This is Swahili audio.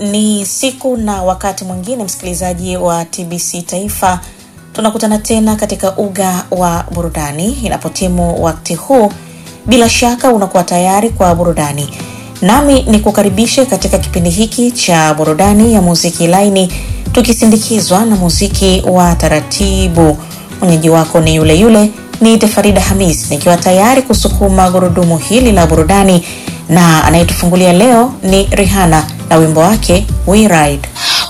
Ni siku na wakati mwingine, msikilizaji wa TBC Taifa, tunakutana tena katika uga wa burudani. Inapotimu wakati huu, bila shaka unakuwa tayari kwa burudani, nami ni kukaribishe katika kipindi hiki cha burudani ya muziki laini, tukisindikizwa na muziki wa taratibu. Mwenyeji wako ni yule yule niite Farida Hamis, nikiwa tayari kusukuma gurudumu hili la burudani, na anayetufungulia leo ni Rihanna na wimbo wake We Ride.